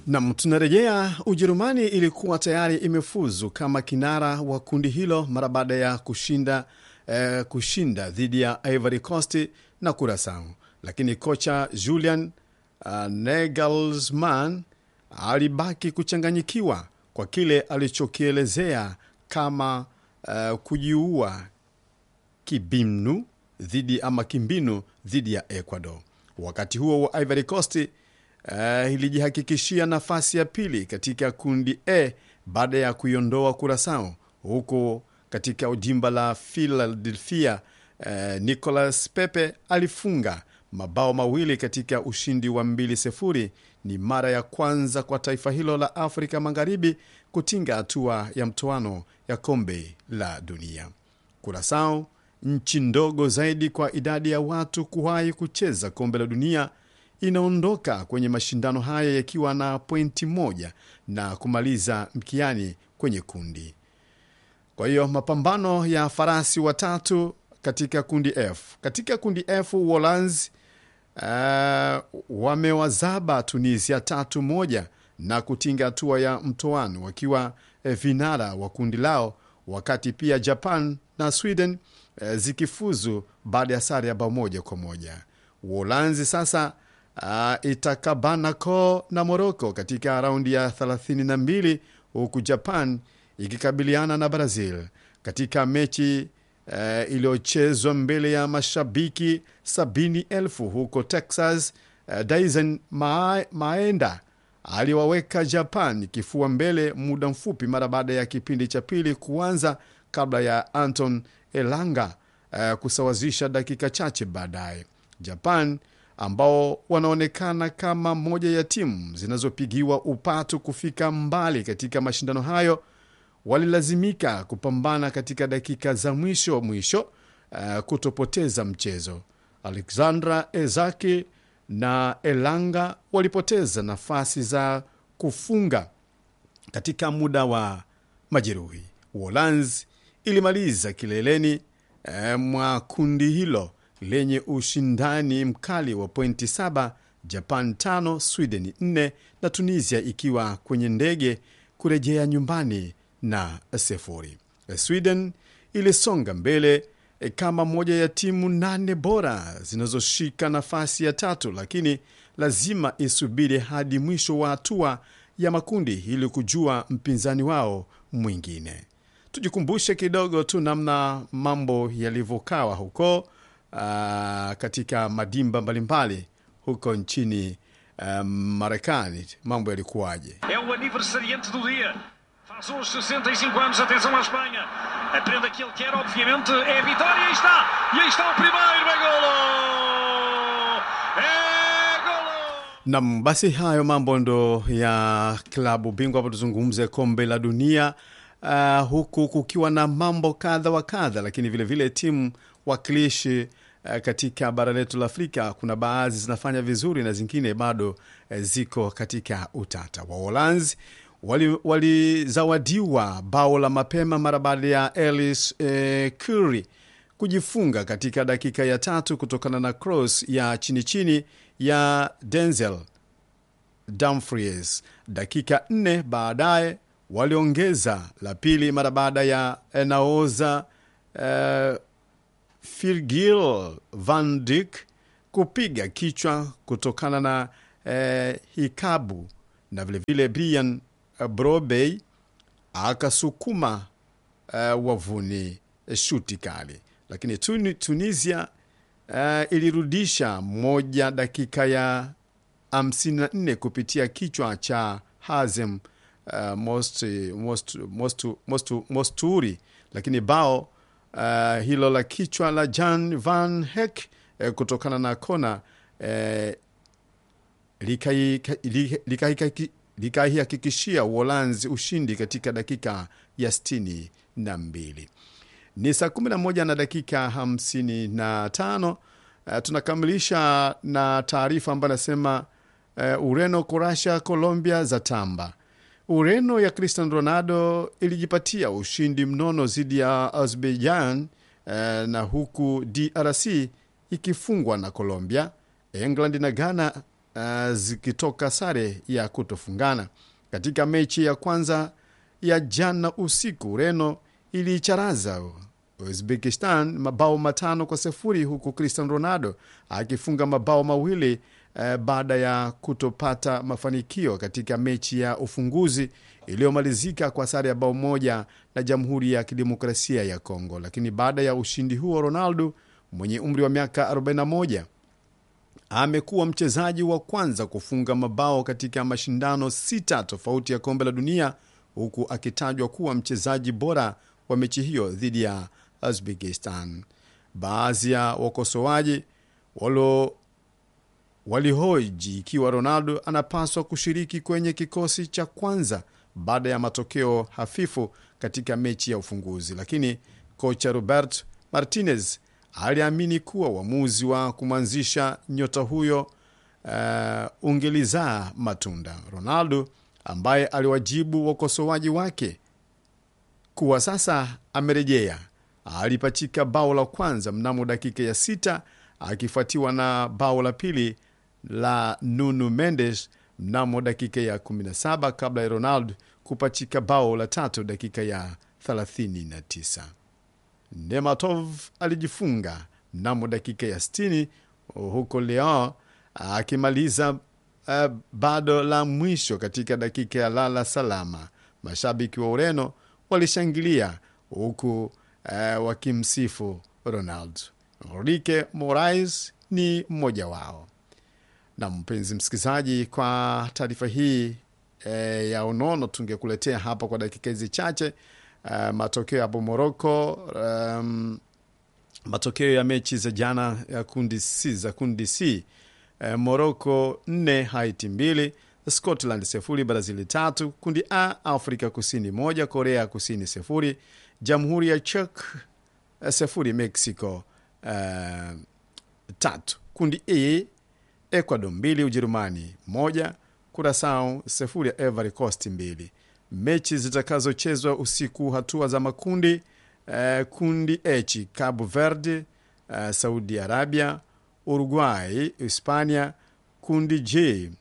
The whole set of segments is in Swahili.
Nam, tunarejea. Ujerumani ilikuwa tayari imefuzu kama kinara wa kundi hilo mara baada ya kushinda eh, kushinda dhidi ya Ivory Coast na Curacao, lakini kocha Julian uh, Nagelsmann alibaki kuchanganyikiwa kwa kile alichokielezea kama uh, kujiua kibinu dhidi ama kimbinu dhidi ya Ecuador. Wakati huo wa Ivory Coast uh, ilijihakikishia nafasi ya pili katika kundi A baada ya kuiondoa Curacao, huku katika jimba la Philadelphia uh, Nicolas Pepe alifunga mabao mawili katika ushindi wa mbili sifuri. Ni mara ya kwanza kwa taifa hilo la Afrika Magharibi kutinga hatua ya mtoano ya kombe la dunia. Kurasao, nchi ndogo zaidi kwa idadi ya watu kuwahi kucheza kombe la dunia, inaondoka kwenye mashindano haya yakiwa na pointi moja na kumaliza mkiani kwenye kundi. Kwa hiyo mapambano ya farasi watatu katika kundi F. Katika kundi F, Uholanzi uh, wamewazaba Tunisia tatu moja na kutinga hatua ya mtoano wakiwa eh, vinara wa kundi lao, wakati pia Japan na Sweden eh, zikifuzu baada ya sare ya bao moja kwa moja. Uholanzi sasa uh, itakabana koo na Moroko katika raundi ya 32 huku Japan ikikabiliana na Brazil katika mechi uh, iliyochezwa mbele ya mashabiki sabini elfu huko Texas. Uh, Dyson Ma Maenda aliwaweka Japan kifua mbele muda mfupi mara baada ya kipindi cha pili kuanza kabla ya Anton Elanga uh, kusawazisha dakika chache baadaye. Japan ambao wanaonekana kama moja ya timu zinazopigiwa upatu kufika mbali katika mashindano hayo walilazimika kupambana katika dakika za mwisho mwisho uh, kutopoteza mchezo. Alexandra Ezaki na Elanga walipoteza nafasi za kufunga katika muda wa majeruhi. Uholanzi ilimaliza kileleni eh, mwa kundi hilo lenye ushindani mkali wa pointi saba, Japan tano, Sweden nne na Tunisia ikiwa kwenye ndege kurejea nyumbani na sifuri. Sweden ilisonga mbele e, kama moja ya timu nane bora zinazoshika nafasi ya tatu, lakini lazima isubiri hadi mwisho wa hatua ya makundi ili kujua mpinzani wao mwingine. Tujikumbushe kidogo tu namna mambo yalivyokawa huko aa, katika madimba mbalimbali huko nchini uh, Marekani, mambo yalikuwaje? É o aniversariante do dia. Faz hoje 65 anos. Atenção à Espanha. A prenda que ele quer, obviamente, é a vitória. E aí está. E aí está o primeiro. É golo! É golo! Nam, basi hayo mambo ndo ya klabu bingwa. Hapo tuzungumze kombe la dunia uh, huku kukiwa na mambo kadha wa kadha, lakini vilevile vile timu wakilishi uh, katika bara letu la Afrika kuna baadhi zinafanya vizuri na zingine bado uh, ziko katika utata. Waholanzi walizawadiwa wali bao la mapema mara baada ya Ellis eh, Curry kujifunga katika dakika ya tatu kutokana na cross ya chini chini ya Denzel Dumfries. Dakika nne baadaye waliongeza la pili mara baada ya Naoza eh, Virgil van Dijk kupiga kichwa kutokana na eh, hikabu na vilevile Brian Brobey akasukuma uh, wavuni shuti kali, lakini Tun Tunisia uh, ilirudisha moja dakika ya 54 kupitia kichwa cha Hazem uh, most, most, most, most, Mosturi, lakini bao uh, hilo la kichwa la Jan van Hek uh, kutokana na kona uh, likaihakikishia Uholanzi ushindi katika dakika ya sitini na mbili. Ni saa kumi na moja na dakika hamsini na tano. Uh, tunakamilisha na taarifa ambayo anasema uh, Ureno, Kurasha, Colombia za tamba. Ureno ya Cristiano Ronaldo ilijipatia ushindi mnono dhidi ya Azerbaijan uh, na huku DRC ikifungwa na Colombia. England na Ghana uh, zikitoka sare ya kutofungana. Katika mechi ya kwanza ya jana usiku, Ureno iliicharaza Uzbekistan mabao matano kwa sifuri huku Cristiano Ronaldo akifunga mabao mawili eh, baada ya kutopata mafanikio katika mechi ya ufunguzi iliyomalizika kwa sare ya bao moja na Jamhuri ya Kidemokrasia ya Kongo. Lakini baada ya ushindi huo, Ronaldo mwenye umri wa miaka 41 amekuwa mchezaji wa kwanza kufunga mabao katika mashindano sita tofauti ya kombe la dunia huku akitajwa kuwa mchezaji bora wa mechi hiyo dhidi ya Uzbekistan. Baadhi ya wakosoaji walo walihoji ikiwa Ronaldo anapaswa kushiriki kwenye kikosi cha kwanza baada ya matokeo hafifu katika mechi ya ufunguzi, lakini kocha Robert Martinez aliamini kuwa uamuzi wa kumwanzisha nyota huyo uh, ungelizaa matunda. Ronaldo ambaye aliwajibu wakosoaji wake kuwa sasa amerejea, alipachika bao la kwanza mnamo dakika ya sita akifuatiwa na bao la pili la Nuno Mendes mnamo dakika ya 17 kabla ya Ronaldo kupachika bao la tatu dakika ya 39. Nematov alijifunga mnamo dakika ya 60 huko Leon akimaliza uh, bado la mwisho katika dakika ya lala salama. Mashabiki wa Ureno walishangilia huku uh, wakimsifu Ronaldo. Enrique Morais ni mmoja wao. Na mpenzi msikilizaji, kwa taarifa hii e, ya unono tungekuletea hapa kwa dakika hizi chache e, matokeo hapo Moroko, um, matokeo ya mechi za jana ya kundi C za kundi C e, Moroko nne Haiti mbili Scotland sifuri Brazili tatu kundi A Afrika Kusini moja Korea Kusini sifuri Jamhuri ya Czech sifuri Mexico uh, tatu kundi E Ecuador mbili Ujerumani moja Kurasao sifuri ya Ivory Coast mbili. Mechi zitakazochezwa usiku, hatua za makundi uh, kundi H Cabo Verde uh, Saudi Arabia Uruguay Hispania. Kundi J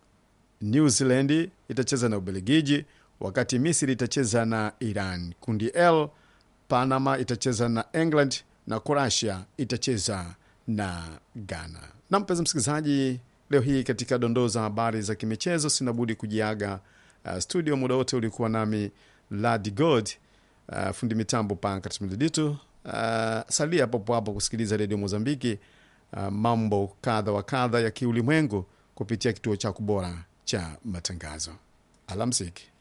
New Zealand itacheza na Ubelgiji, wakati Misri itacheza na Iran. Kundi L Panama itacheza na England na Croatia itacheza na Ghana. Na mpenzi msikilizaji, leo hii katika dondoo za habari za kimichezo, sinabudi kujiaga uh, studio. Muda wote ulikuwa nami Ladi God, uh, fundi mitambo Pankatmdiditu. Uh, salia popo hapo kusikiliza redio Mozambiki, uh, mambo kadha wa kadha ya kiulimwengu kupitia kituo chako bora cha matangazo. Alamsiki.